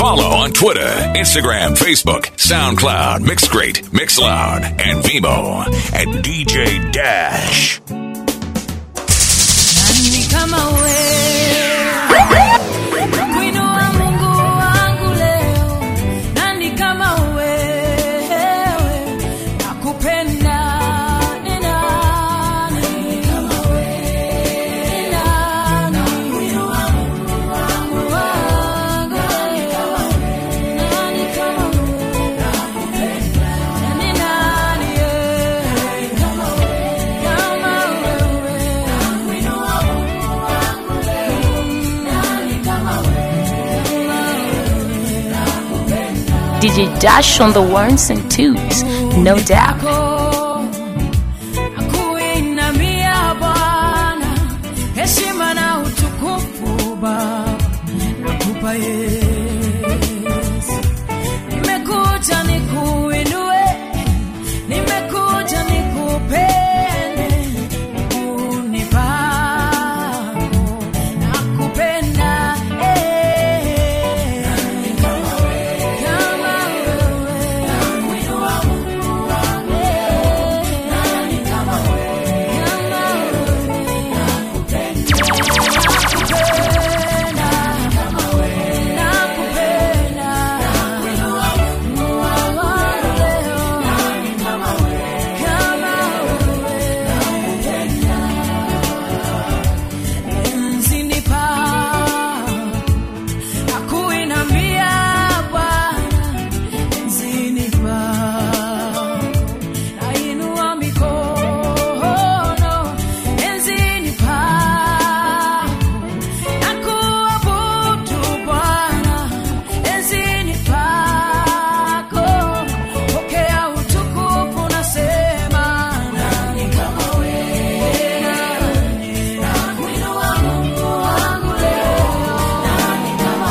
Follow on Twitter, Instagram, Facebook, SoundCloud, Mixcrate, Mixloud, and Vimo at DJ Dash. Nani kama wewe kuinua Mungu wangu leo, nani kama wewe nakupenda ni nani kama wewe ni nani kuinua Mungu wangu nani kama wewe nani kama wewe nakupenda ni nani yeye kama wewe kama wewe kuinua Mungu wangu leo nani kama wewe DJ Dash on the ones and twos, no doubt. Nakuinamia Bwana, heshima na utukufu Baba, nakupa Yesu. Nimekuja nikuinue, nimekuja nikupende, unipango nakupenda eh. Kama wewe, nakuinua Mungu wangu nani kama wewe, kama wewe, nakupenda, nakupenda, kama wewe, nakupenda, nakuinua Mungu wangu leo, nani kama wewe, kama wewe, nakupenda, enzini pa nakuinamia Bwana enzini pako nainua mikono enzini pako nakuabudu Bwana enzini pako pokea utukufu nasema nani kama wewe nani nakuinua Mungu wangu leo nani kama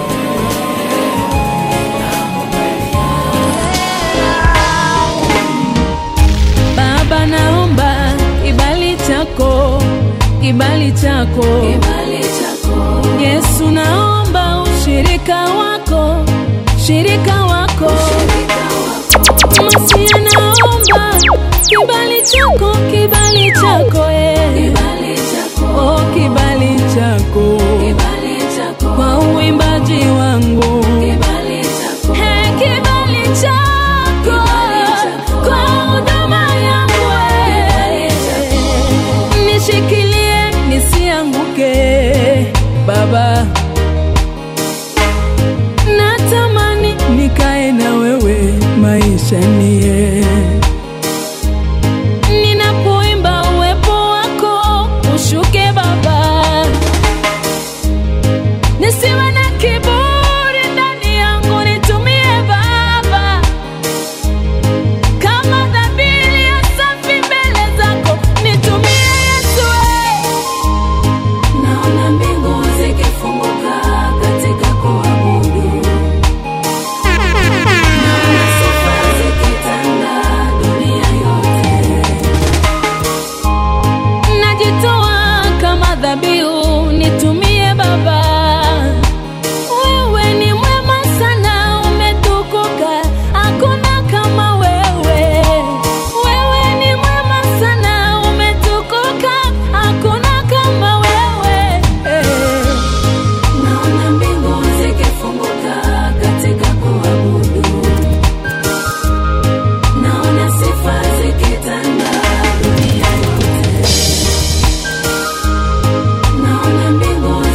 Baba, naomba kibali chako, kibali chako, Yesu, naomba ushirika wako, shirika wako, Masia, naomba kibali chako, kibali chako, eh. oh, kibali chako, kwa uimbaji wangu Hey, kibali chako kwa huduma yangu eh. nishikilie nisianguke baba natamani nikae na wewe maisha nie ninapoimba uwepo wako ushuke baba nisiwe na kiburi ndani yangu, nitumie Baba kama dhabihu ya safi mbele zako, nitumie Yesu. Naona mbingu zikifunguka katika kuabudu, naona sifa zikitanda dunia yote najitoa kama dhabihu, nitumie Baba. Wewe ni mwema sana, umetukuka, hakuna kama wewe. Wewe ni mwema sana, umetukuka, hakuna kama wewe. Naona mbingu zikifunguka katika kuabudu, naona sifa zikitanda dunia yote naona mbingu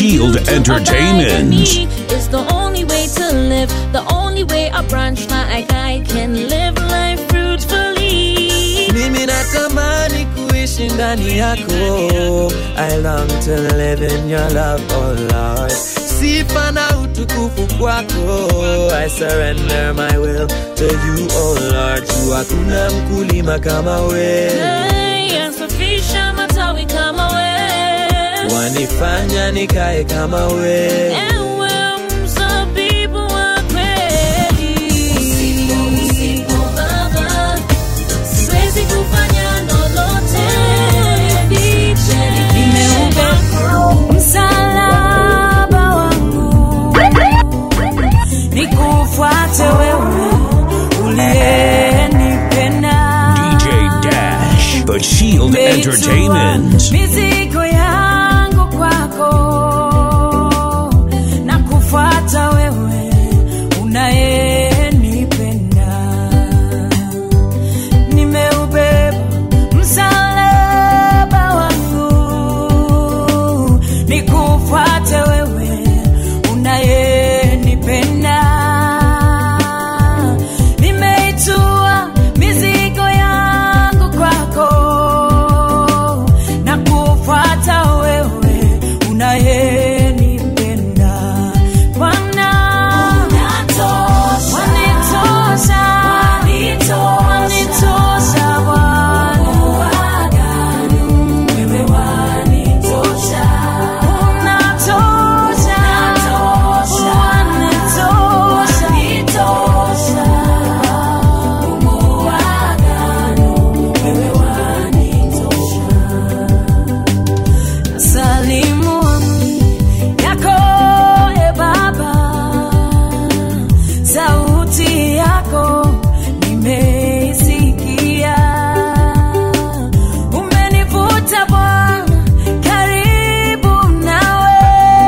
Shield Entertainment. It's the only way to live, the only way a branch like I can live life fruitfully. mimi natamani kuishi ndani yako I long to live in your love, oh Lord sifa na utukufu kwako I surrender my will to you, oh Lord tu hakuna mkulima kama we Hey, yasafisha matawi kama we wanifanya nikae kama we Ewe mzabibu wa kweli. Baba, siwezi kufanya lolote. Nimeubeba msalaba wangu nikufuate wewe uliyenipenda DJ Dash, The Shield Entertainment. mizigo yangu kwako na kufuata wewe unayenipenda nimeubeba msalaba wangu nikufuate wewe unayenipenda nimeitua mizigo yangu kwako na kufuata wewe unayenipenda Bwana wanitosha wanitosha Bwana wewe wanitosha unatosha wanitosha Mungu wa agano wewe wanitosha salimu amri yako e Baba, sauti yako nimeisikia, umenivuta Bwana karibu nawe,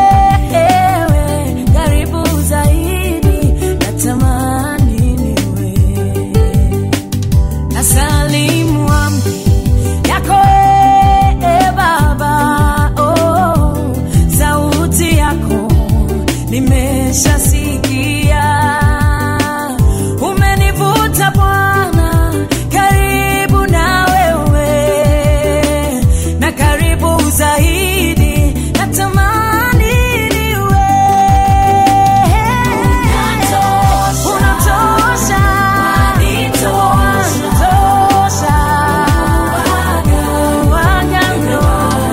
karibu zaidi, natamani niwe nasalimu amri yako e Baba, oh, sauti yako nimeshasikia, umenivuta Bwana karibu na wewe, na karibu zaidi, natamani niwe unatosha, unatosha, waganga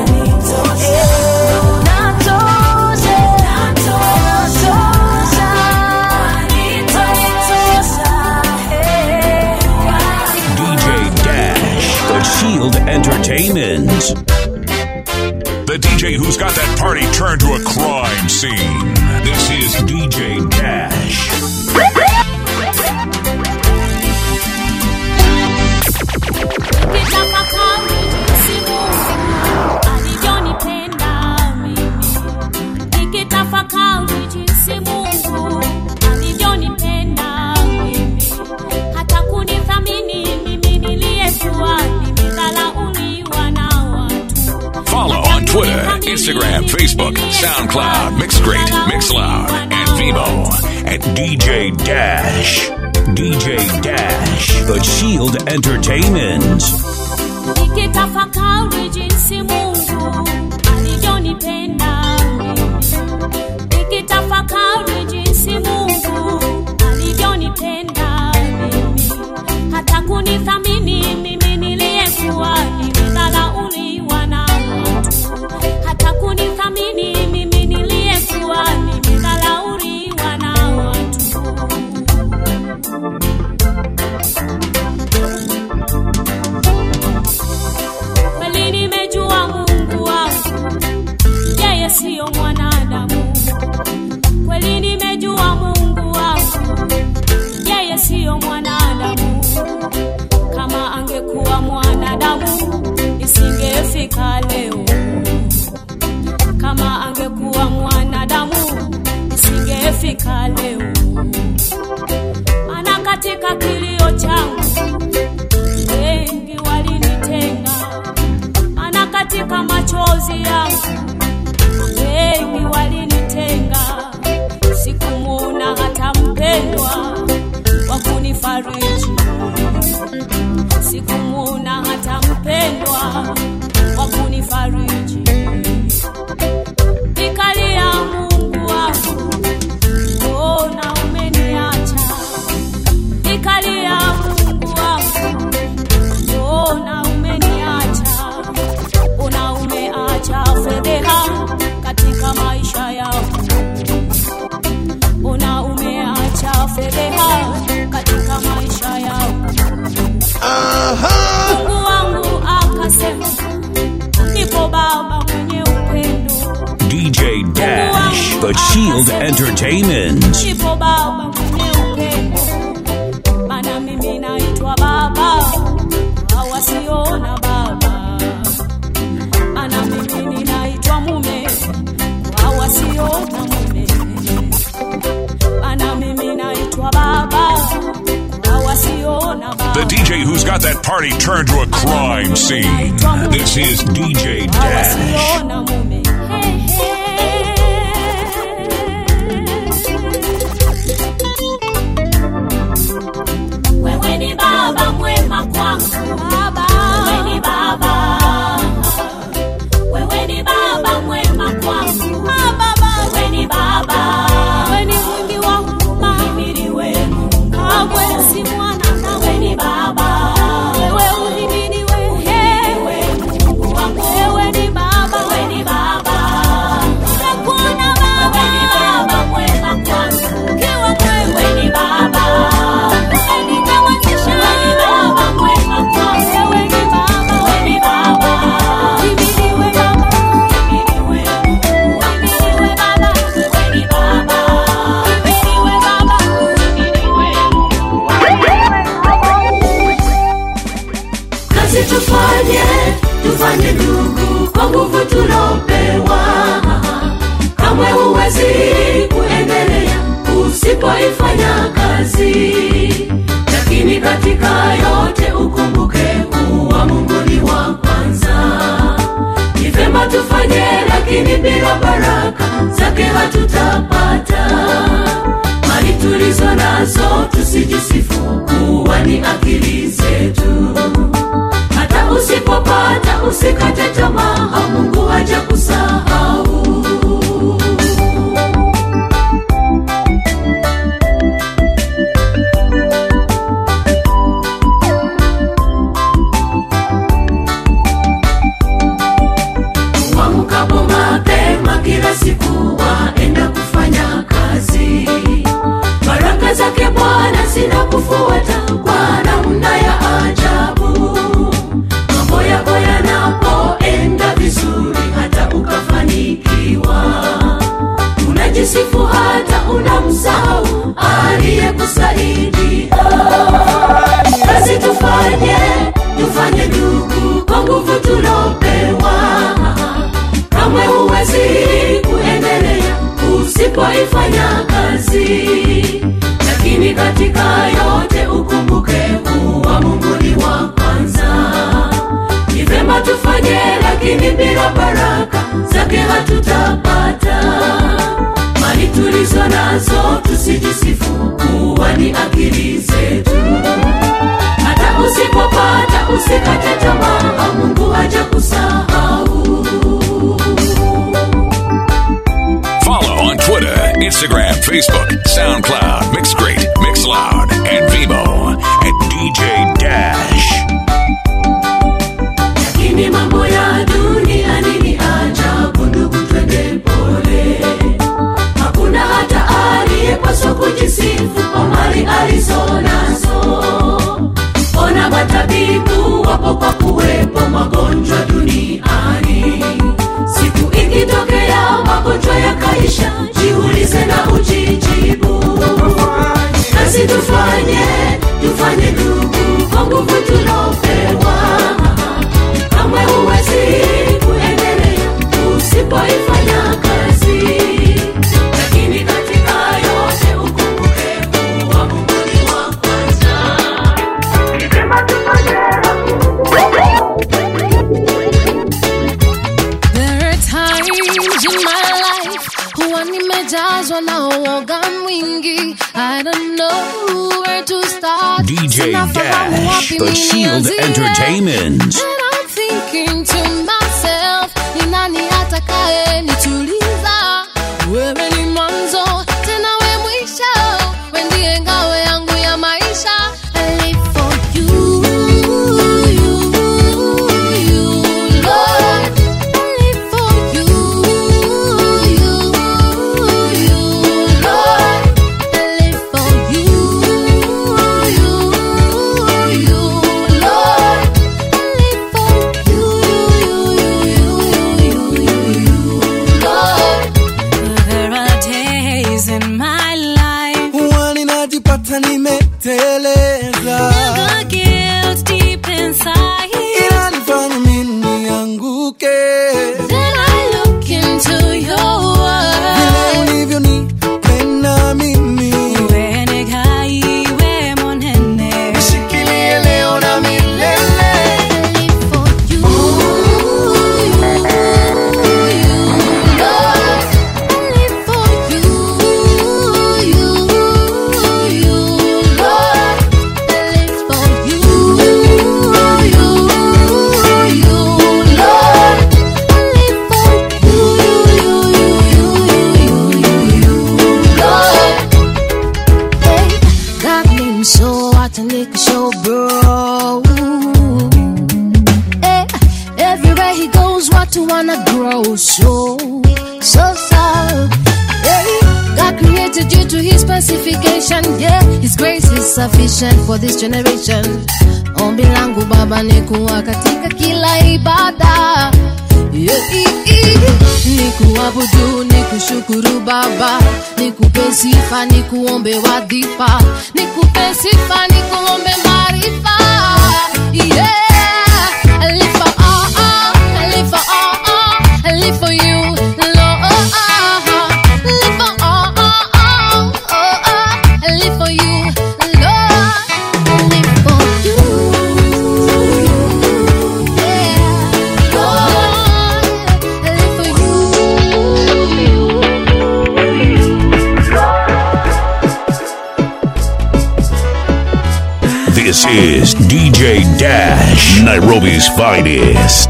DJ Dash, The Shield Entertainment. The DJ who's got that party turned to a crime scene. This is DJ Dash. Nikitafakari jinsi Mungu alivyonipenda mimi. Nikitafakari jinsi Mungu alivyonipenda mimi. Hata kunithamini mimi niliyekuwa nimedharauliwa na watu. Follow on Twitter, Instagram, Facebook, SoundCloud, Mixgrate, Mixloud, and Vimo at DJ Dash. DJ Dash, The Shield Entertainment. Nikitafakari jinsi Mungu alivyonipenda mimi. Nikitafakari jinsi Mungu alivyonipenda mimi. Hata kunithamini mimi niliyekuwa nimedharauliwa na watu. Hata kunithamini mimi niliyekuwa nimedharauliwa na watu. kweli nimejua Mungu wangu, yeye siyo mwanadamu. Kweli nimejua Shield Entertainment. Ipo baba mwenye upendo, maana mimi naitwa baba, hawasiona baba, maana mimi ninaitwa mume, hawasiona mume, maana mimi naitwa baba, hawasiona baba. The DJ who's got that party turned to a crime scene. This is DJ Dash. hawasiona mume. Wewe ni baba mwema kwangu, baba. Wewe ni baba, wewe ni baba mwema kwangu, baba. Wewe ni baba, wewe ni mwingi wa huruma, uhimiliwe Mungu. Kamwe si mwana na wewe ni baba, wewe uhimiliwe, uhimiliwe Mungu wangu. Wewe ni baba, wewe ni baba, nakuona baba, wewe ni baba mwema kwangu, ukiwa mwema, wewe ni baba, wewe ni kama tisha, wewe ni baba mwema kwangu, wewe ni baba, wewe ni baba, uhimiliwe baba, uhimiliwe Mungu, uhimiliwe baba, wewe ni baba, uhimiliwe baba, kazi tufanye tufanye ndugu kwa nguvu tulopewa kamwe huwezi kuendelea usipoifanya kazi lakini katika yote ukumbuke kuwa mungu ni wa kwanza ni vema tufanye lakini bila baraka zake hatutapata mali tulizo nazo tusijisifu kuwa ni akili zetu hata usipopata usikate tamaa mungu haja kusahau Uamkapo mapema kila siku waenda kufanya kazi baraka zake bwana zinakufuata kwa namna ya ajabu mambo yako yanapoenda vizuri hata ukafanikiwa unajisifu hata unamsahau aliyekusaidia kazi tufanye tufanye ndugu kwa nguvu tulopewa kamwe huwezi kuendelea usipoifanya kazi lakini katika yote ukumbuke kuwa mungu ni wa kwanza ni vema tufanye lakini bila baraka zake hatutapata mali tulizo nazo tusijisifu kuwa ni akili zetu hata usipopata usikate tamaa mungu haja kusahau Follow on Twitter, Instagram, Facebook, SoundCloud, Mixcrate, Mixloud, and Vimo at DJ Dash. lakini mambo ya duniani ni ajabu ndugu twende pole hakuna hata aliyepaswa kujisifu kwa mali alizo nazo ona matabibu wapo kwa kuwepo magonjwa duniani siku ikitokea magonjwa yakaisha jiulize na ujijibu kazi tufanye tufanye ndugu kwa nguvu tulopewa kamwe huwezi kuendelea usipoifanya kazi lakini katika yote ukumbuke kuwa mungu ni wa kwanza Ni vyema tufanye There are times in my life huwa nimejazwa na uoga mwingi. I don't know where to start. DJ Sinafahamu Dash, wapi The Shield nianzie. Entertainment. And I'm thinking to myself, ni nani atakaye nituliza? Wewe ni mwanzo tena we mwisho, we ndiye ngao yangu ya maisha. I live for you, you, you, Lord. I live for you, you, you, Lord. I live for you, you, you, Lord. I live grow. Eh, everywhere he goes, what to wanna grow so, so, so. Hey, God created you to His specification. Yeah, His grace is sufficient for this generation. Ombi langu Baba ni kuwa katika kila ibada. Yeah, i- i- ni kuabudu, ni kushukuru Baba, ni kupe sifa, ni kuombe wadhifa, ni kupe sifa, ni kuombe maarifa. Yeah, I live for all, all, I live for all, all, I live for you, Lord. Live for all, all, all, oh, oh, I live for you, Lord. I live for you. Yeah, Lord, I live for you. This is DJ Dash, Nairobi's finest.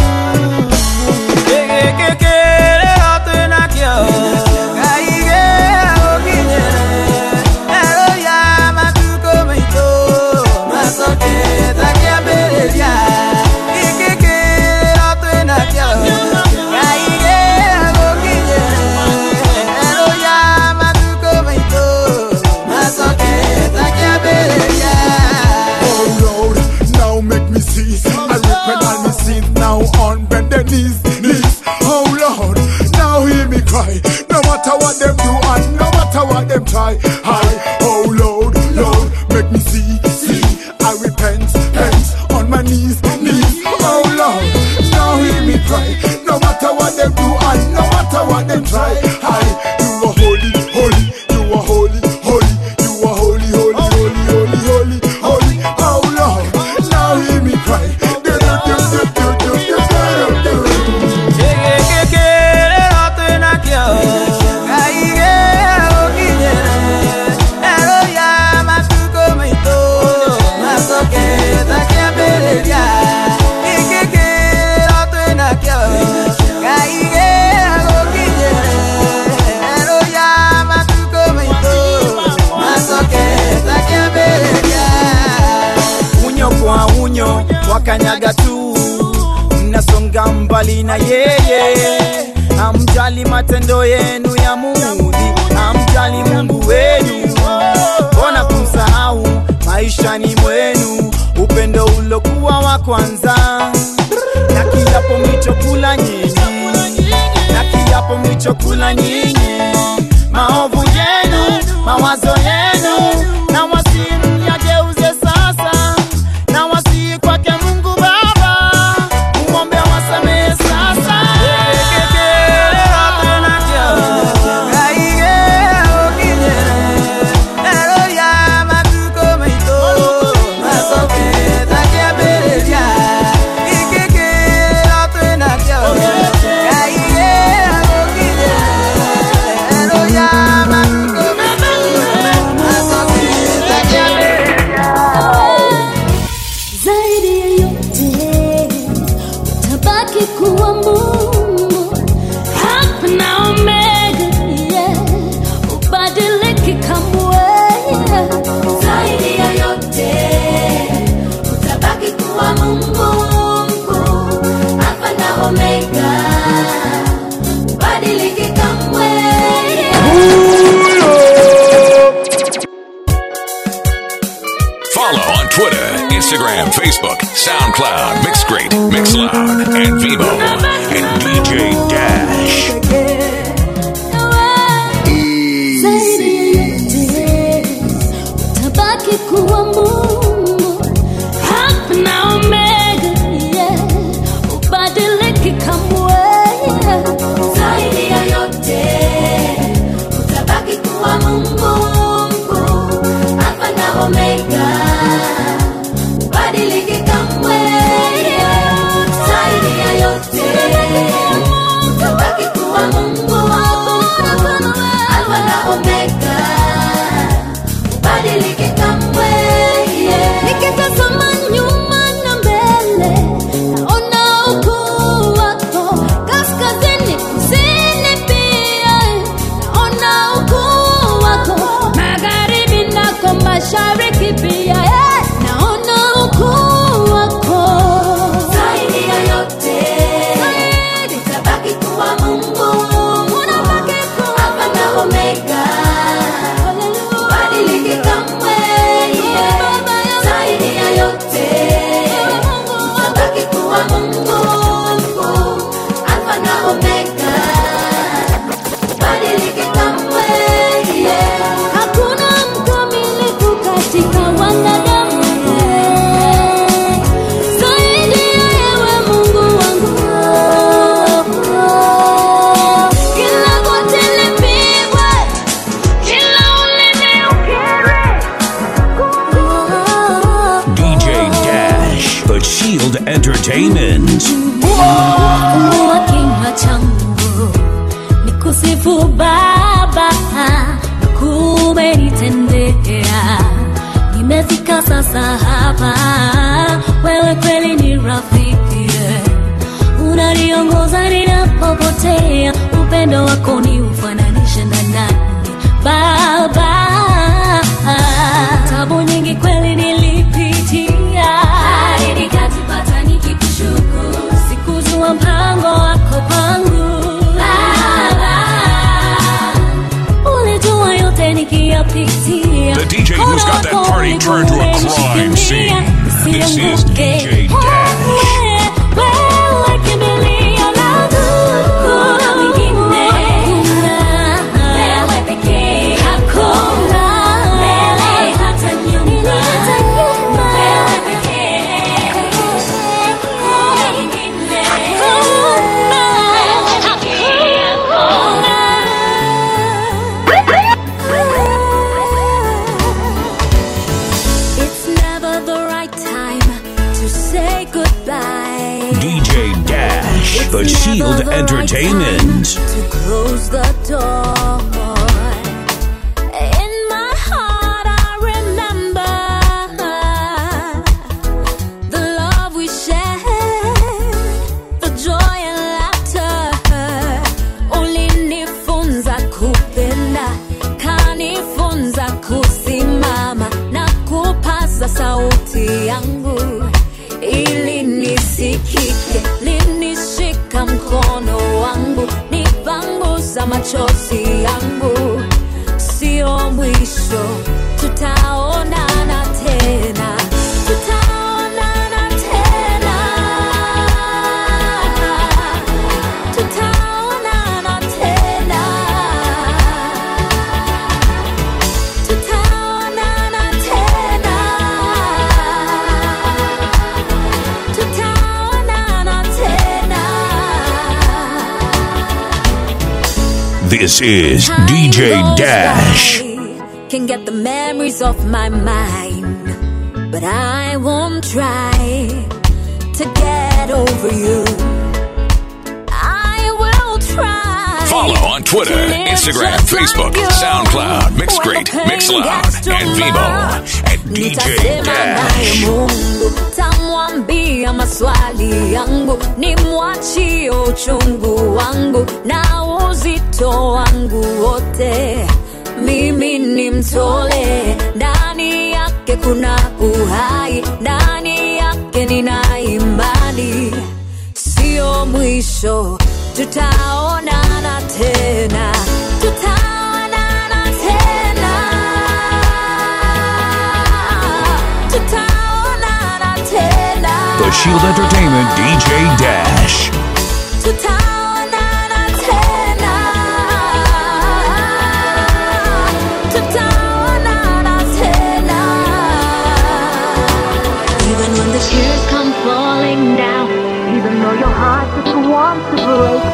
Oh Lord, now make me see. I repent all my sins now on bended knees, knees. Oh Lord, now hear me cry. No matter what them do and no matter what them try. I, oh Lord, Lord, make me see, see. I repent, repent on my knees, knees. Oh Lord, now hear me cry. No matter what them do and no matter what them try. I, you are holy, holy, you are holy, holy, you are holy, holy, holy, holy, holy, holy. Oh Lord, now hear me cry. Do, do, do, do, do, do, do, do, do, do. unyo kwa unyo wakanyaga tu mnasonga mbali na yeye amjali matendo yenu ya mudhi amjali mungu wenu mbona kumsahau maishani mwenu upendo ulokuwa wa kwanza na kiapo mlichokula nyinyi na kiapo mlichokula nyinyi maovu yenu mawazo yenu na wasii yageuze sasa na wasii kwake mungu baba umwombe wasamehe sasa zaidi ya yote utabaki kuwa Mungu Alfa na Omega, yeah. ubadiliki kamwe zaidi ya yote utabaki kuwa Mungu mkuu Alfa na Omega, ubadiliki kamwe Follow on Twitter, Instagram, Facebook, SoundCloud, Mixcrate, Mixloud, and Vivo. And DJ Dash. zaidi ya yote utabaki kuwa Mungu Alfa na Omega, yeah. ubadiliki kamwe zaidi ya yote utabaki kuwa Mungu mkuu Alfa na Omega, ubadiliki kamwe zaidi ya yote utabaki Entertainment. Fungua kinywa changu nikusifu Baba, kumenitendea. Nimefika sasa hapa, wewe kweli ni rafiki, unaniongoza ninapopotea. Upendo wako ni ufananishe na nani Baba? Tabu nyingi kweli nilipitia, hadi nikajipata nikikushukuru sikujua mpango wako pangu Baba, ulijua yote nikiyapitia. The DJ who's got that party turned to a crime scene. This is DJ Dash. Wewe kimbilio langu. Hakuna mwingine. Wewe pekee. Hakuna. Mbele hata nyuma. Wewe pekee. Hakuna mwingine. It's never the right time to say goodbye. DJ Dash, the Shield Entertainment. to close the door. In my heart, I remember the love we shared, the joy and laughter. Ulinifunza kupenda, kanifunza kusimama na kupaza sauti yangu ili nisikike, linishika mkono wangu, nipanguza machozi yangu. Sio mwisho, tutaonana tena, tutaonana tena, tutaonana tena, tutaonana tena. Tutaonana tena. This is DJ Time goes Dash. by, Can get the memories off my mind, but I won't try to get over you. I will try. Follow on Twitter, to live Instagram, just Facebook, like you. SoundCloud, When Mixcrate, the pain Mixloud, gets too and Vivo much, at DJ nitasema naye Dash. Mungu, tamwambia maswali yangu, nimwachie uchungu wangu na uzito wangu wote, mimi nimtole. Ndani yake kuna uhai, ndani yake nina imani, sio mwisho, tutaonana tena, tutaonana tena, tutaonana tena, The Shield Entertainment DJ Dash. tutaonana tena, tutaonana tena. Even when the tears come falling down, even though your heart just wants to break,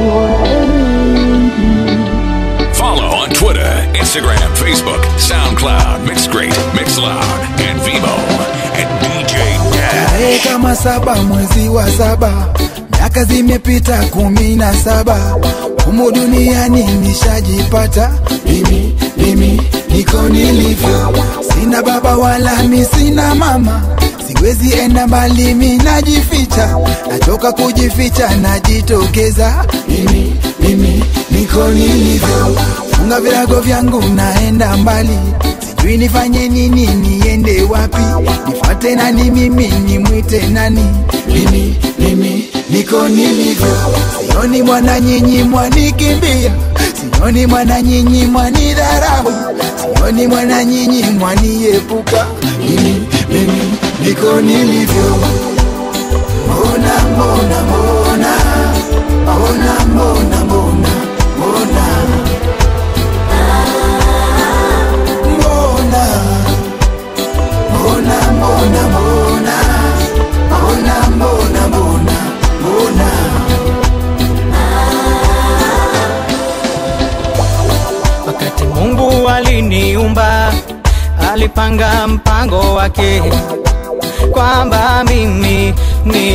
Follow on Twitter, Instagram, Facebook, SoundCloud, Mixcrate, Mixloud, and Vivo at DJ Dash. Tarehe kama saba mwezi wa saba, miaka zimepita kumi na saba, humu duniani nishajipata mimi, mimi niko nilivyo, sina baba wala mi sina mama, siwezi enda mbali, mi najificha, nachoka kujificha, najitokeza mimi, mimi niko nilivyo, funga virago vyangu, naenda mbali sijui nifanye nini, niende wapi, nifuate nani, mimi nimwite nani? Mimi, mimi niko nilivyo, sioni mwana nyinyi mwanikimbia, sioni mwana nyinyi mwanidharau, sioni mwana nyinyi mwaniepuka, mimi, mimi niko nilivyo. Mbona, mbona, mbona, mbona, mbona, mbona, mbona mbona mbona mbona mbona mbona mbona mbona mbona Wakati Mungu aliniumba, alipanga mpango wake kwamba mimi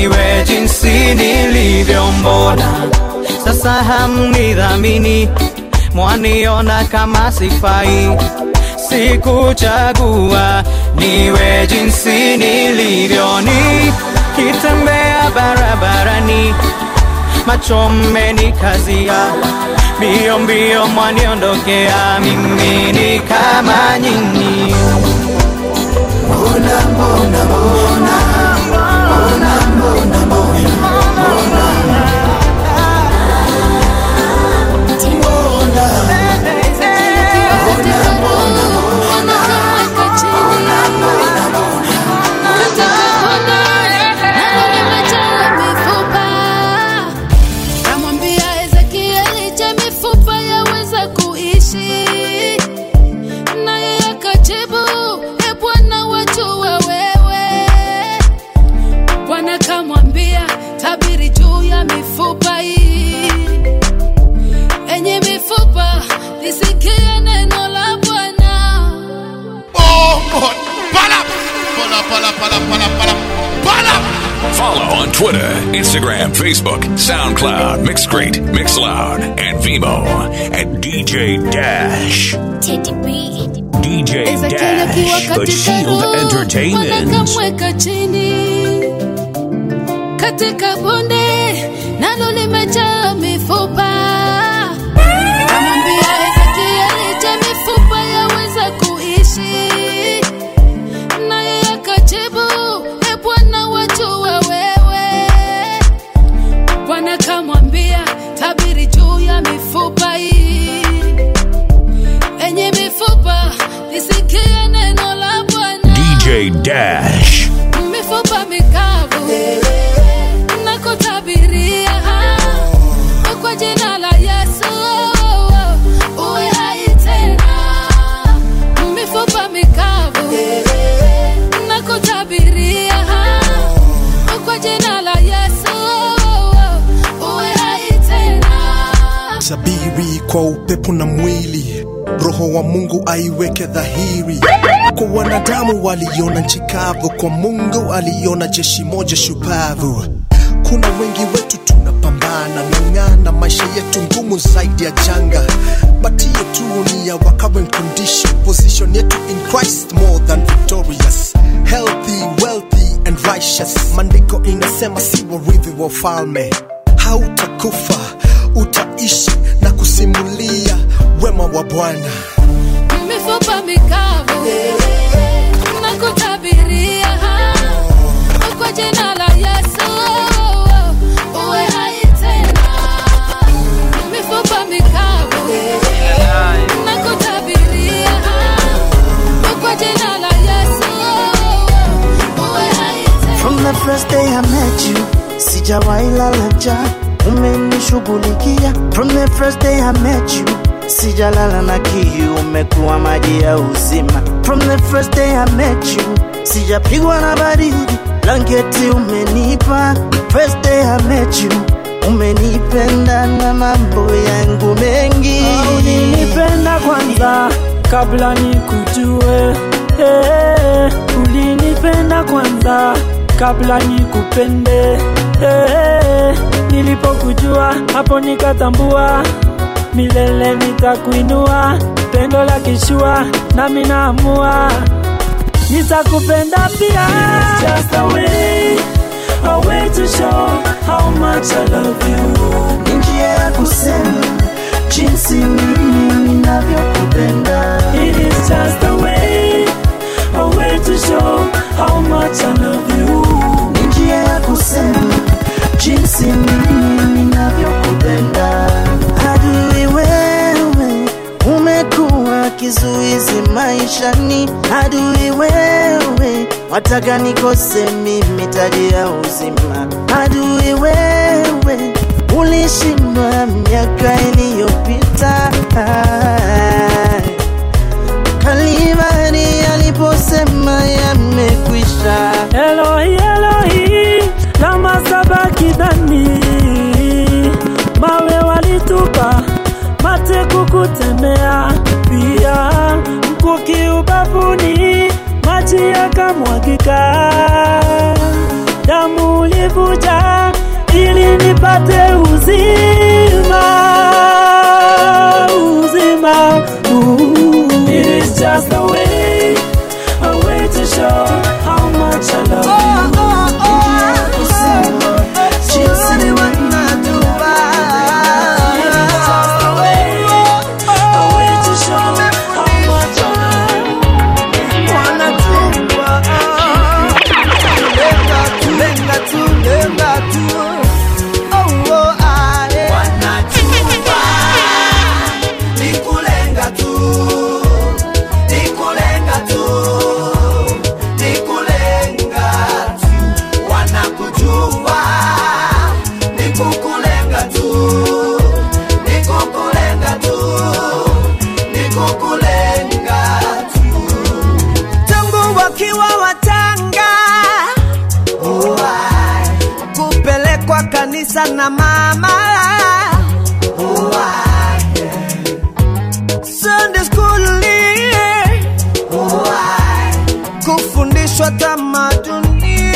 nilivyo mbona sasa hamnidhamini mwaniona kama sifai sikuchagua niwe jinsi nilivyo nikitembea barabarani macho mmenikazia mbio mbio mwaniondokea mimi ni kama nyinyi Namwambia Ezekieli, je, mifupa yaweza kuishi? Naye akajibu, e Bwana, wajua wewe. Bwana kamwambia, tabiri juu ya mifupa hii. Enye mifupa, lisikie neno la Bwana. Oh God. Pala. Pala, pala, pala, pala, pala. Pala. Follow on Twitter, Instagram, Facebook, SoundCloud, Mixcrate, Mixloud, and Vimo at DJ Dash. DJ Ezekieli akiwa Dash, The katika Shield roho, Bwana Entertainment. kamweka chini katika bonde nalo limejaa mifupa. Amwambia Ezekieli, je, mifupa yaweza kuishi? Naye akajibu, e Bwana, wajua wewe. Bwana kamwambia, tabiri juu ya mifupa hii enye mifupa lisikie neno la Bwana. DJ Dash. Mifupa mikavu na kutabiria kwa jina la Yesu uwe hai tena. Mifupa mikavu na kutabiria kwa jina la Yesu uwe hai tena. sabiri kwa upepo na mwili roho wa mungu aiweke dhahiri kwa wanadamu waliona nchi kavu kwa mungu aliona jeshi moja shupavu kuna wengi wetu tunapambana ng'ang'ana maisha yetu ngumu zaidi ya janga but hiyo tu ni ya our current condition position yetu in christ more than victorious healthy wealthy and righteous maandiko inasema si warithi wa ufalme hautakufa utaishi na kusimulia wema wa bwana mifupa mikavu na kutabiria kwa jina la Yesu uwe hai tena. Mifupa mikavu na kutabiria kwa jina la Yesu uwe hai tena. From the first day I met you, sijawahi lala njaa, umenishughulikia. From the first day I met you, sijalala na kiu, umekuwa maji ya uzima. From the first day I met you, sijapigwa na baridi, blanketi umenipa. First day I met you, umenipenda na mambo yangu mengi. ulinipenda kwanza kabla nikujue eh, ulinipenda kwanza kabla nikupende eh, nilipokujua hapo nikatambua milele nitakuinua pendo la kishua nami naamua nitakupenda pia Just a way, a way to show how much I love you Ni njia ya kusema jinsi mimi ninavyokupenda. It is just a way, a way to show how much I love you. Ni njia ya kusema jinsi mimi ninavyokupenda. Adui wewe, umekuwa kizuizi maishani. Adui wewe, wataka nikose mimi taji ya uzima. Adui wewe, ulishindwa miaka iliyopita. Kalvari aliposema yamekwisha. Elohi, Elohi, lama sabakithani. Mawe walitupa, mate kukutemea, pia mkuki ubavuni, maji yakamwagika, damu ulivuja, ili nipate uzima uzima Ooh. It is just a way a way to show how much I love you Jinsi wanajua It is just a way a way to show how much I wanajua lenga tu lenga tu lenga tu oh, oh, ah, eh. wanajua ni kulenga tu ni kulenga tu ni kulenga tu wanakujua ni kukulenga tu ni kukulenga tu ni kukulenga tu tangu wakiwa watanga kupelekwa kanisa na mama Sunday school kufundishwa tamaduni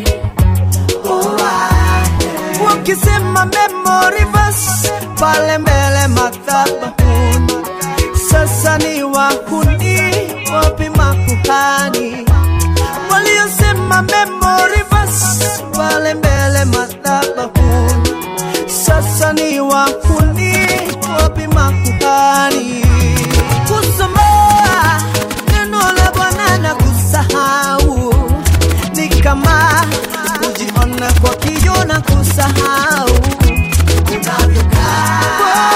wakisema memory verse pale mbele madhabahuni sasa ni wahuni wapi makuhani waliosema memory verse pale mbele madhabahuni sasa ni wahuni wapi makuhani kusomoa neno la bwana na kusahau ni kama kujiona kwa kiyo na kusahau unavyokaa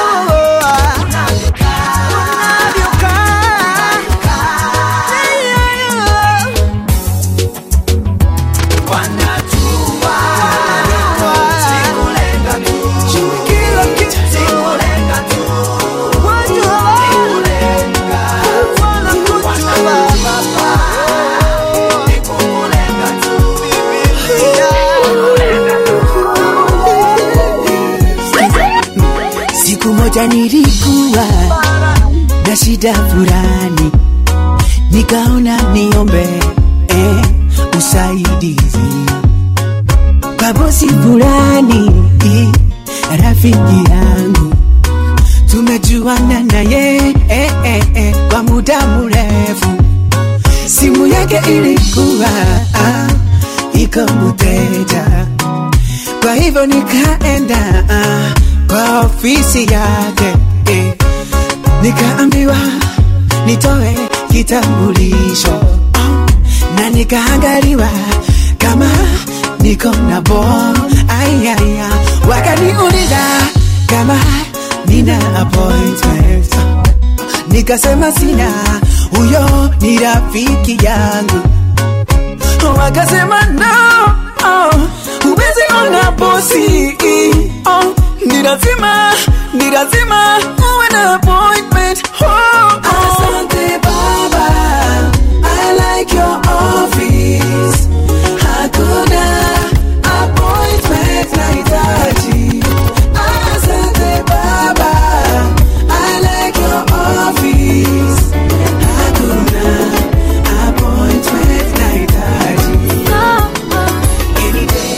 Siku moja nilikuwa na shida fulani, nikaona niombe eh, usaidizi kwa bosi fulani, rafiki yangu tumejuana naye eh, eh, eh, kwa muda mrefu. Simu yake ilikuwa ah, iko mteja, kwa hivyo nikaenda ah, kwa ofisi yake eh, nikaambiwa nitoe kitambulisho oh, na nikaangaliwa kama niko na bom ayaya, wakaniuliza kama nina appointment, nikasema sina, huyo ni rafiki yangu. Wakasema no, oh, huwezi ona bosi oh, ni lazima ni lazima uwe na appointment oh, oh. Asante baba, I like your office. Hakuna appointment nahitaji. Asante baba, I like your office. Hakuna appointment nahitaji. Any day,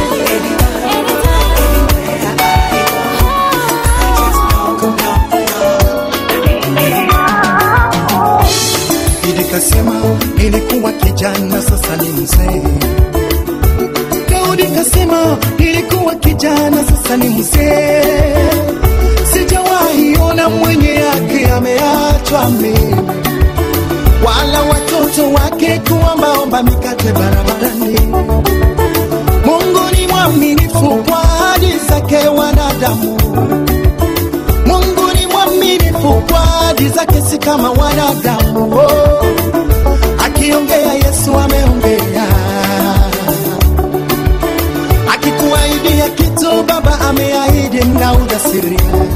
Nikasema nilikuwa kijana, sasa ni mzee. Daudi kasema nilikuwa kijana, sasa ni mzee. Sijawahi ona mwenye yake ameachwa mimi, wala watoto wake kuombaomba mikate barabarani. Mungu ni mwaminifu kwa ahadi zake wanadamu. Mungu ni mwaminifu kwa ahadi zake, si kama wanadamu. Oh, akiongea Yesu ameongea, akikuahidia kitu Baba ameahidi na ujasiri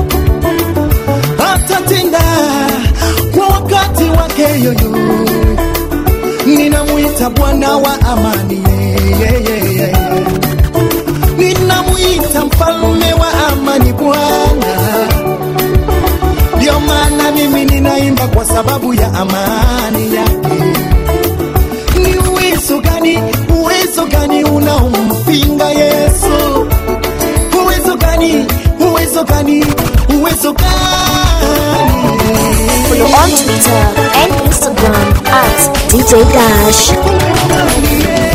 atatenda kwa wakati wake yoyo. Ninamwita Bwana wa amani, yeah, yeah, yeah. ninamwita mfalme wa amani Bwana. Ndio maana mimi ninaimba kwa sababu ya amani yake. Ni uwezo gani, uwezo gani unaompinga Yesu? gani uwezo gani Follow on Twitter and Instagram at DJ Dash.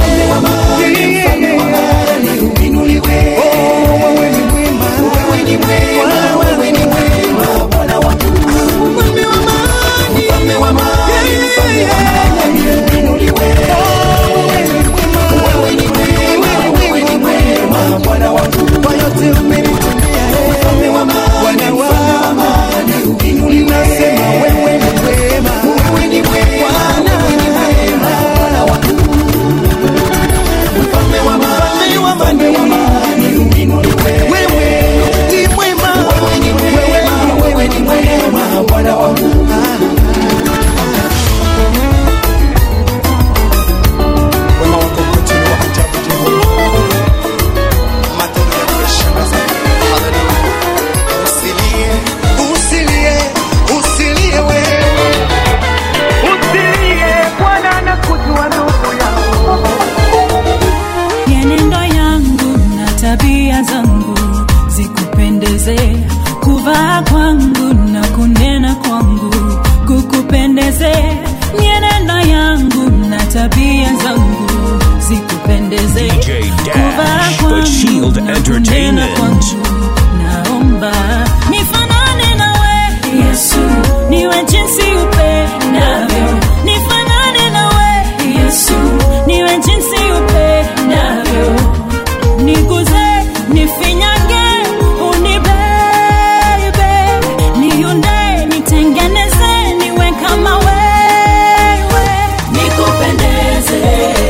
Usilie, usilie, usilie wewe. Usilie, Bwana anakujua ndugu yangu. mienendo yangu na tabia zangu zikupendeze kuvaa kwangu na kunena kwangu kukupendeze mienendo yangu na tabia zangu zikupendeze kuvaa The Shield Entertainment. naomba nifanane nawe yesu niwe jinsi upendavyo nifanane nawe yesu niwe jinsi upendavyo niguze nifinyange unibebe niunde nitengeneze niwe kama wewe nikupendeze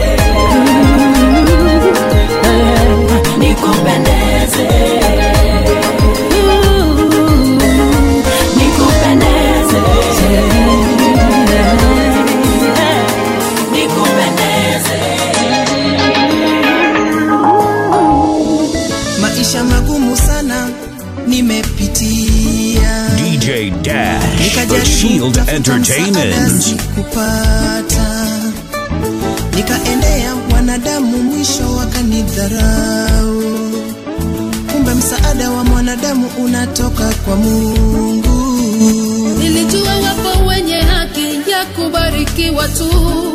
nikupendeze nikupendeze nikupendeze maisha magumu sana nimepitia DJ Dash, The Shield Entertainment. kupata nikaendea wanadamu mwisho wakanidharau kumbe msaada wa mwanadamu unatoka kwa mungu nilijua wapo wenye haki ya kubarikiwa tu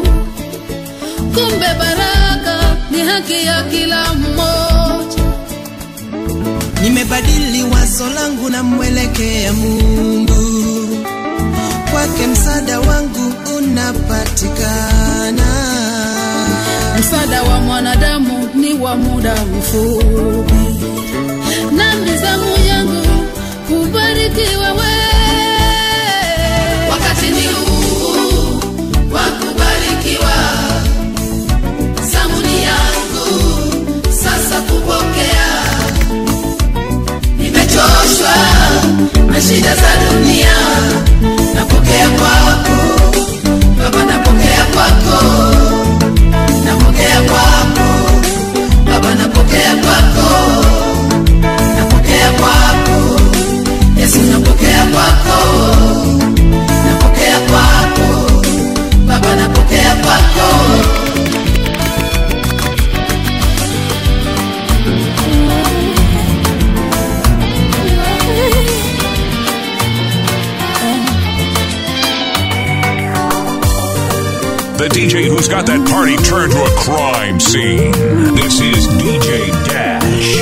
kumbe baraka ni haki ya kila mmoja nimebadili wazo langu na mwelekea mungu kwake msaada wangu unapatikana msaada wa mwanadamu ni wa muda mfupi na mizamu yangu kubarikiwa we wakati ni huu wa kubarikiwa zamuni yangu sasa kupokea nimechoshwa na shida za dunia napokea kwako baba napokea kwako napokea kwako baba napokea kwako napokea kwako yesu napokea kwako napokea kwako baba napokea kwako The DJ who's got that party turned to a crime scene. This is DJ Dash.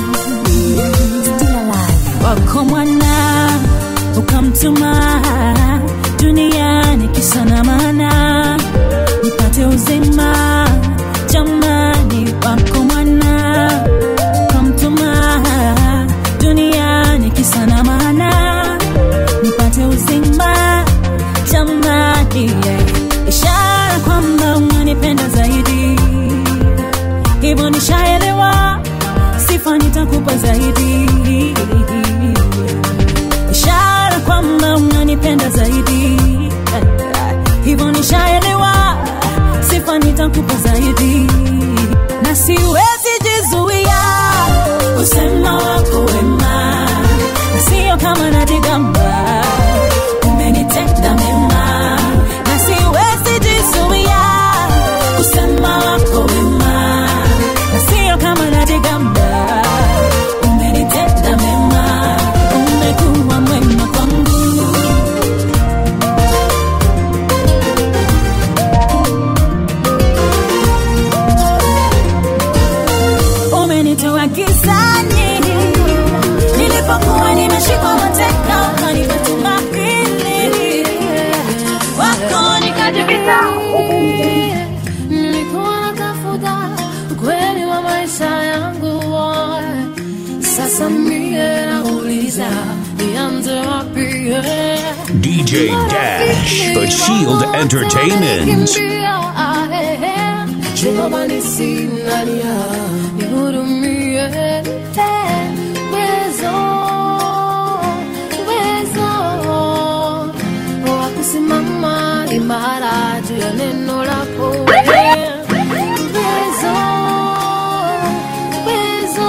wako mwana ukamtuma duniani kisa na maana nipate uzima jamani wako mwana ukamtuma duniani kisa na maana nipate uzima jamani yeah. ishara kwamba unanipenda zaidi hivyo nishaelewa sifa nitakupa zaidi ishara kwamba unanipenda zaidi hivyo nishaelewa sifa nitakupa zaidi na siwezi jizuia kusema wako wema na sio kama najigamba umenitenda mema na siwezi jizuia kusema wako wema na sio kama najigamba umenitenda mema wa maisha yangu sasa mie nauliza nianze wapi eh? DJ Dash, The Shield Entertainment. Jehova nisinalia nihurumie uwezo uwezo wa kusimama imara juu ya neno lako uwezo uwezo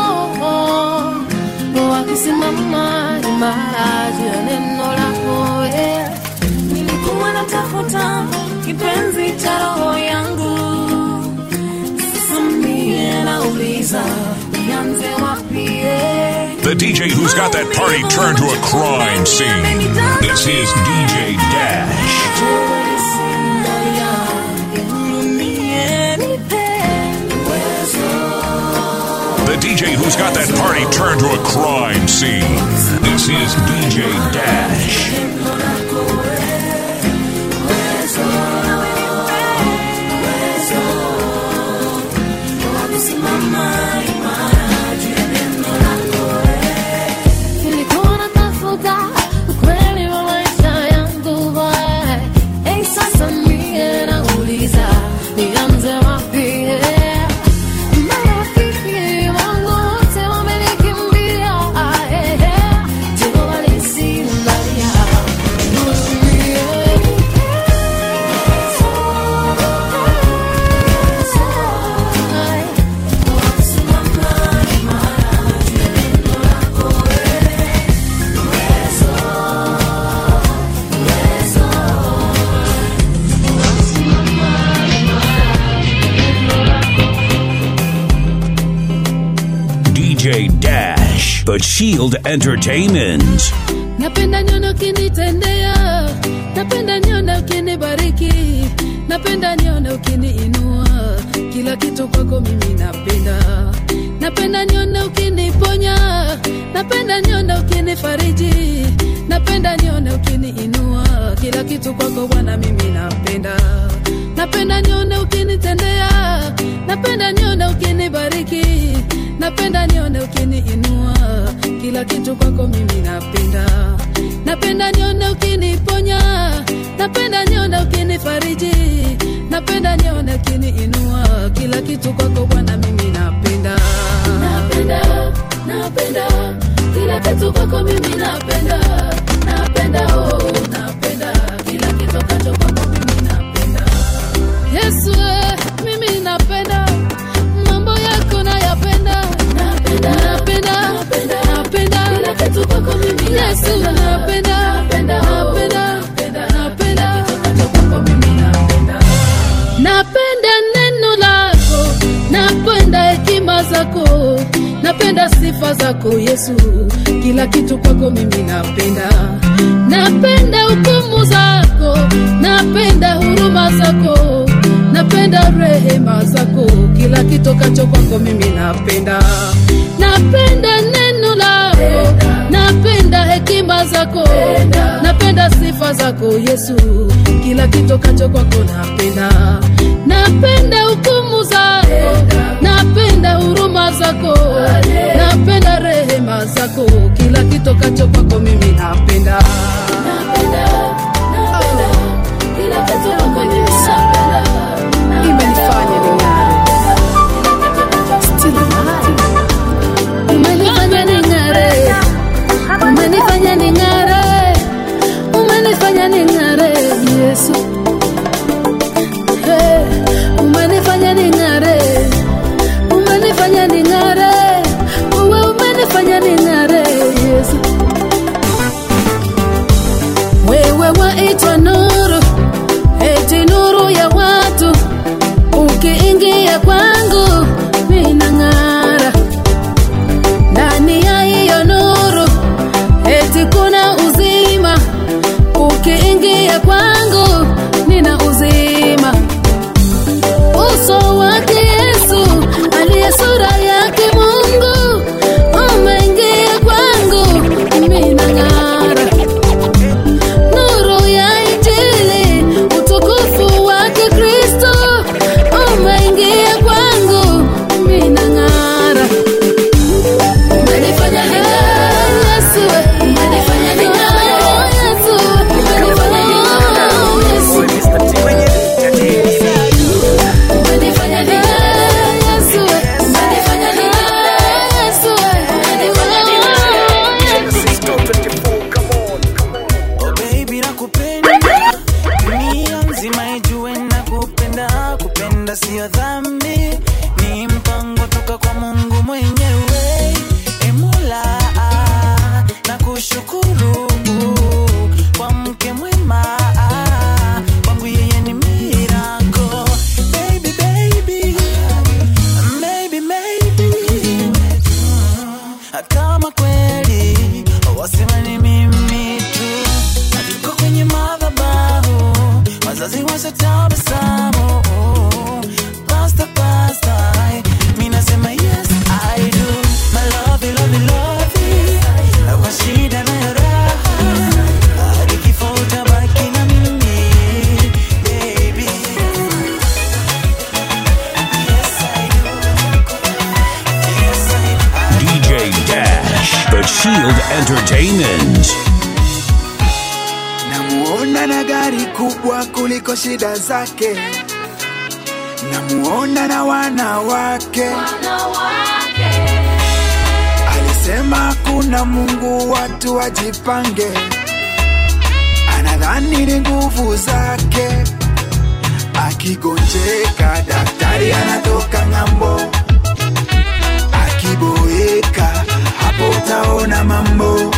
wa kusimama imara juu ya neno lako nilikuwa natafuta kipenzi cha roho yangu sasa mie nauliza nianze wapi eh? The DJ who's got that party turned to a crime scene. This is DJ Dash. The DJ who's got that party turned to a crime scene. This is DJ Dash. Nilikuwa natafuta ukweli wa maisha yangu hey, sasa mie nauliza nianze wapi marafiki wangu wote wamenikimbia eh, eh, Jehova nisinalia DJ Dash, The Shield Entertainment. napenda nione ukinitendea napenda nione ukinibariki napenda nione ukiniinua kila kitu kwako mimi napenda napenda nione ukiniponya napenda nione ukinifariji napenda nione ukiniinua kila kitu kwako bwana mimi napenda napenda nione ukinitendea napenda nione ukinibariki napenda nione ukiniinua kila kitu kwako mimi napenda napenda nione ukiniponya napenda nione ukinifariji napenda nione ukiniinua kila kitu kwako bwana mimi napenda napenda napenda kila kitu kwako mimi napenda napenda oh napenda kila kitu kacho kwako mimi napenda Yesu eh, mimi napenda mambo yako nayapenda napenda napenda napenda napenda kila kitu kwako mimi Yesu napenda napenda napenda napenda kitu kacho kwako mimi napenda napenda neno lako napenda hekima zako napenda sifa zako yesu kila kitu kwako mimi napenda napenda hukumu zako napenda huruma zako napenda rehema zako kila kitokacho kwako mimi napenda napenda neno lako napenda hekima zako napenda sifa zako yesu kila kitokacho kwako napenda napenda hukumu zako napenda huruma zako napenda rehema zako kila kitokacho kwako mimi napenda napenda napenda kila kitu kwako mimi napenda imenifanya ning'are Still alive. umenifanya ning'are umenifanya ning'are umenifanya ning'are yesu Hey, umenifanya ning'are Shield Entertainment. namuona na gari kubwa kuliko shida zake namuona na wanawake alisema kuna mungu watu wajipange anadhani ni nguvu zake akigonjeka daktari anatoka ng'ambo akiboeka hapo utaona mambo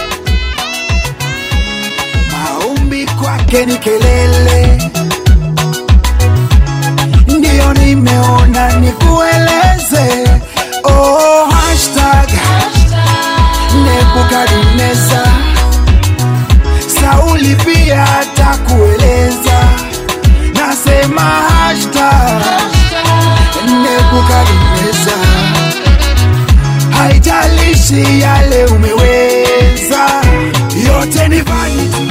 maombi kwake ni kelele ndiyo nimeona nikueleze oh, hashtag nebukadneza sauli pia atakueleza nasema hashtag nebukadneza haijalishi yale umeweza yote ni vanity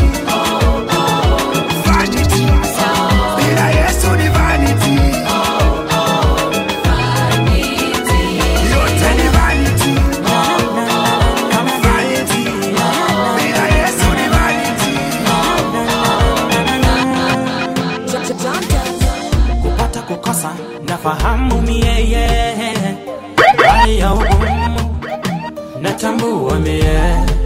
vanity bila yesu ni vanity yote ni vanity vanity bila yesu ni vanity kupata kukosa nafahamu mieye hali ya ugumu natambua mie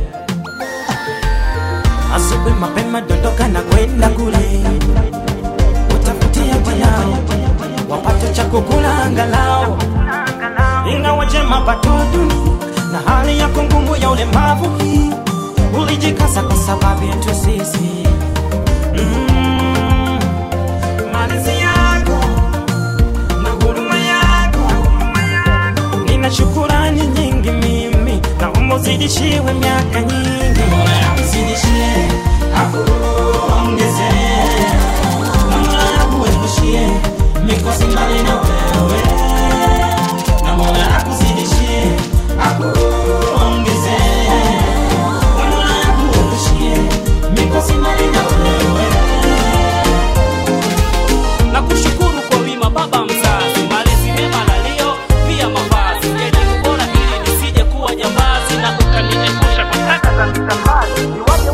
asubuhi mapema dondoka na kwenda kule utafutia wanao wapate cha kukula angalau ingawaje mapato duni na hali yako ngumu ya ulemavu hii ulijikaza kwa sababu yetu sisi mm. malezi yako na huruma yako nina shukurani nyingi mimi naomba uzidishiwe miaka nyingi uzidishie akuongeze Mola akuepushie mikosi mbali na wewe na Mola akuzidishie akuongeze Mola akuepushie mikosi mbali na wewe na kushukuru kwa wima baba mzazi malezi mema lalio pia mavazi elimu bora ili nisije kuwa jambazi na ukaniepusha kwa taka za mitambazi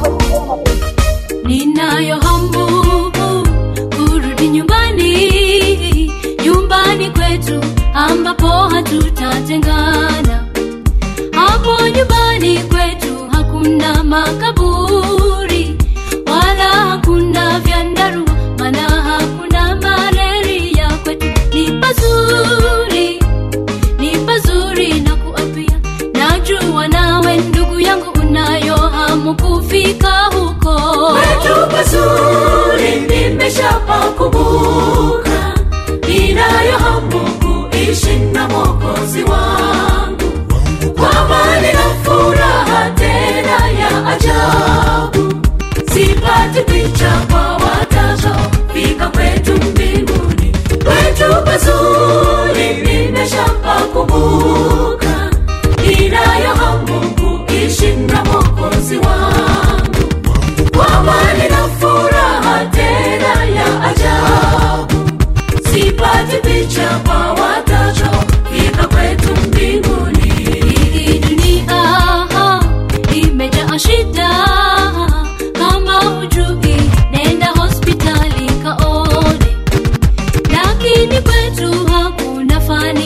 ninayo hamu kurudi nyumbani nyumbani kwetu ambapo hatutatengana hapo nyumbani kwetu hakuna makaburi wala hakuna vyandarua mana hakuna malaria kwetu ni pazuri ni pazuri na kuapia najua nawe ndugu yangu unayo hamu kufika huko Kwetu pazuri nimeshapakumbuka, ninayo hamu kuishi na Mwokozi wangu kwa amani na furaha tena ya ajabu. Sipati picha kwa watakaofika kwetu mbinguni. Kwetu pazuri nimeshapakumbuka, ninayo hamu kuishi na Mwokozi wangu kwa amani na furaha tena ya ajabu. Sipati picha kwa watakaofika kwetu mbinguni. hii dunia imejaa shida kama hujui nenda hospitali kaone lakini kwetu hakuna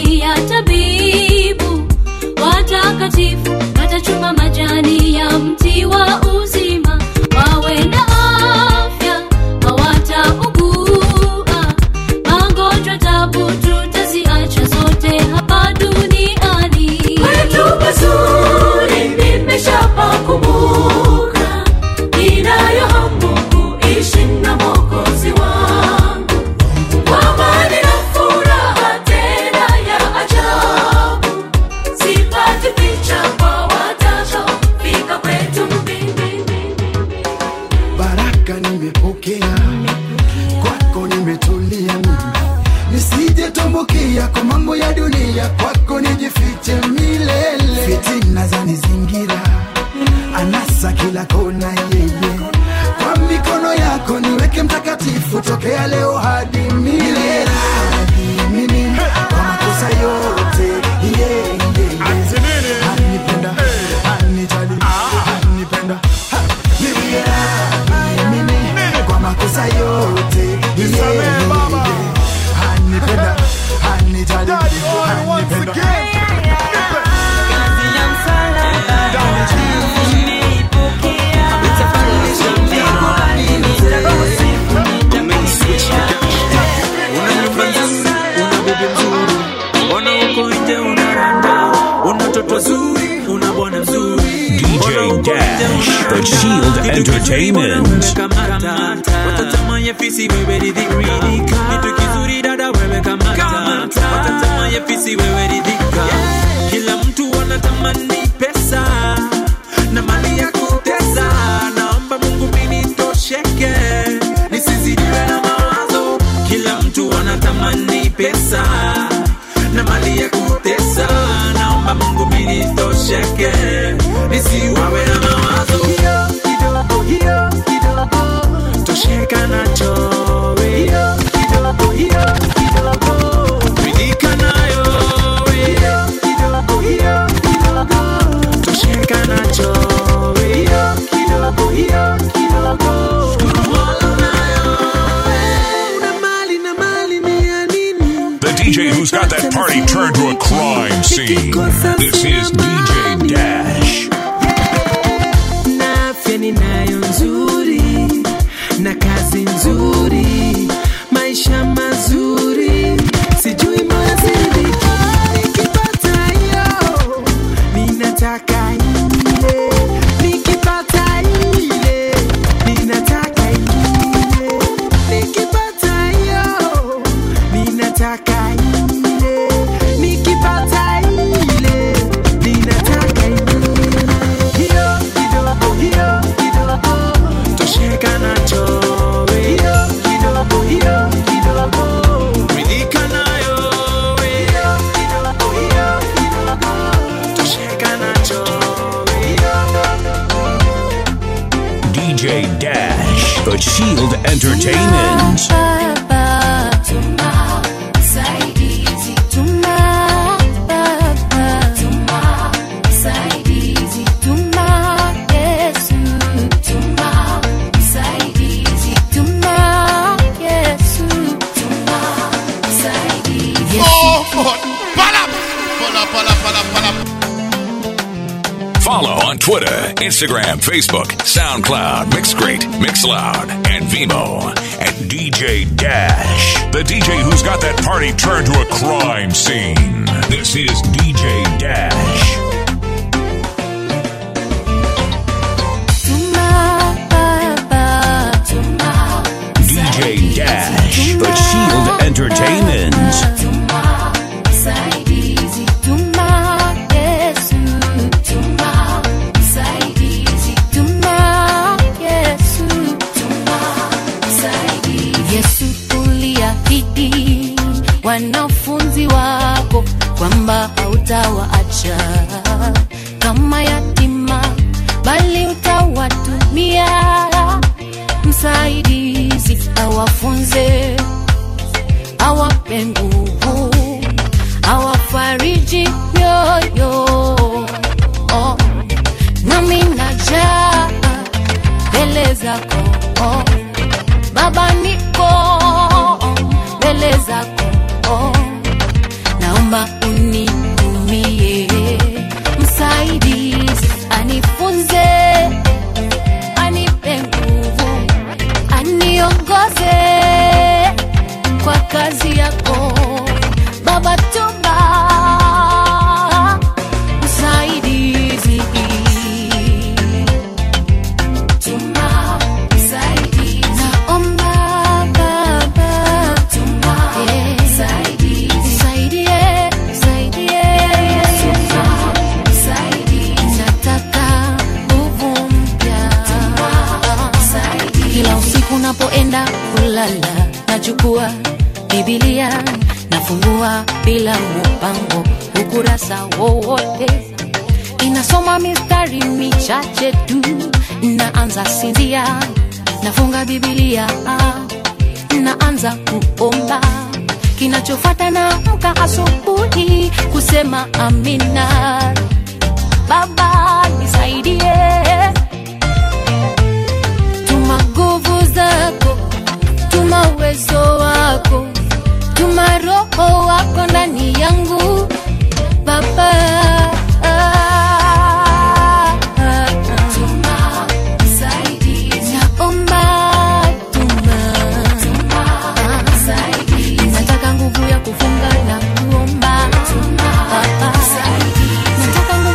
mtoto zuri una bwana mzuri DJ Dash, The Shield Entertainment. kamata watatamanye fisi wewe ridhika kitu kizuri dada wewe kamata watatamanye fisi wewe ridhika kila mtu anatamani pesa na mali ya kutesa naomba mungu mimi nitosheke nisizidiwe na mawazo kila mtu anatamani pesa na mali ya kutesa naomba mungu mimi nitosheke nisiwawe na mawazo hiyo kidogo hiyo kidogo tosheka nacho we. hiyo kidogo hiyo kidogo ridhika nayo we. hiyo kidogo hiyo kidogo tosheka nacho we. hiyo kidogo hiyo kidogo wala nayo we. una mali na mali ni ya nini The DJ who's got that party turned to a crime scene. This is DJ Dash. na afya ninayo nzuri na kazi nzuri maisha mazuri sijui moyo ziliviki nikipata hiyo ninataka ile nikipata ile ninataka ile nikipata hiyo ninataka ile nikipata ile ninataka ile hiyo kidogo hiyo kidogo tosheka nacho we. hiyo kidogo hiyo kidogo ridhika nayo we. hiyo kidogo hiyo kidogo tosheka nacho we. DJ Dash, The Shield Entertainment. Oh, God. Pala. Pala, pala, pala, pala. Follow on Twitter, Instagram, Facebook, SoundCloud, Mixcrate, Mixloud, and Vimo at DJ Dash. The DJ who's got that party turned to a crime scene. This is DJ Dash. DJ Dash, The Shield Entertainment. Yesu uliahidi wanafunzi wako kwamba hautawaacha kama yatima, bali utawatumia msaidizi awafunze, awape nguvu, awafariji mioyo. Oh, nami najaa mbele zako oh. Baba niko mbele zako oh. Naomba unitumie msaidizi, anifunze, anipe nguvu, aniongoze kwa kazi yako Baba, tuma msaidizi Tuma msaidizi. Naomba Baba, eh, nisaidie, nisaidie. Nataka nguvu mpya. Kila usiku napoenda kulala nachukua Biblia nafungua bila mpango ukurasa wowote inasoma mistari michache tu, naanza sinzia, nafunga Biblia, naanza kuomba. Kinachofuata naamka asubuhi kusema amina. Baba nisaidie, tuma nguvu zako, tuma uwezo wako, tuma roho wako ndani yangu Baba. Naomba tuma. Nataka nguvu ya kufunga na kuomba. Nataka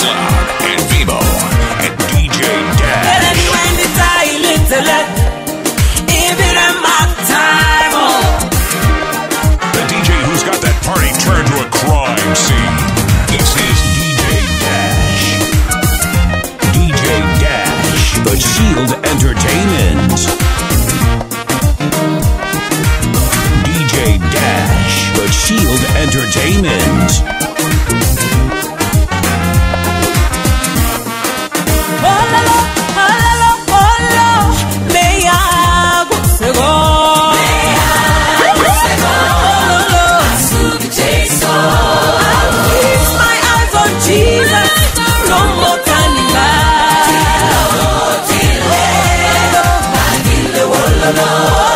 Sound and Vivo and DJ Dash. The DJ who's got that party turned to a crime scene. This is DJ Dash. DJ Dash. The Shield Entertainment. DJ Dash. The Shield Entertainment. Jesus, no more turning back.